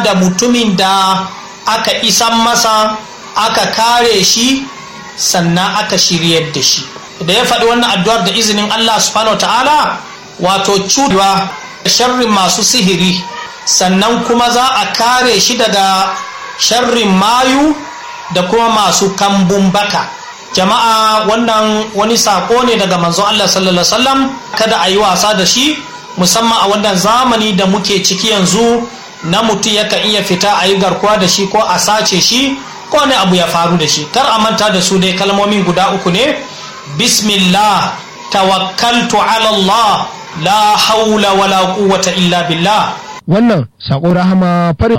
da mutumin da aka isan masa aka kare shi sannan aka shiryar da shi da ya faɗi wannan addu'ar da izinin Allah subhanahu ta'ala wato cudewa sharrin masu sihiri sannan kuma za a kare shi daga sharrin mayu da kuma masu kambun baka jama'a wannan wani sako ne daga manzon Allah sallallahu alaihi wasallam kada a yi wasa da shi musamman a wannan zamani da muke ciki yanzu na mutum yakan iya fita a yi garkuwa da shi ko a sace shi ko wani abu ya faru da shi kar a manta da su dai kalmomin guda uku ne bismillah tawakkaltu ala Allah la haula wala quwwata illa billah wannan sako rahama farin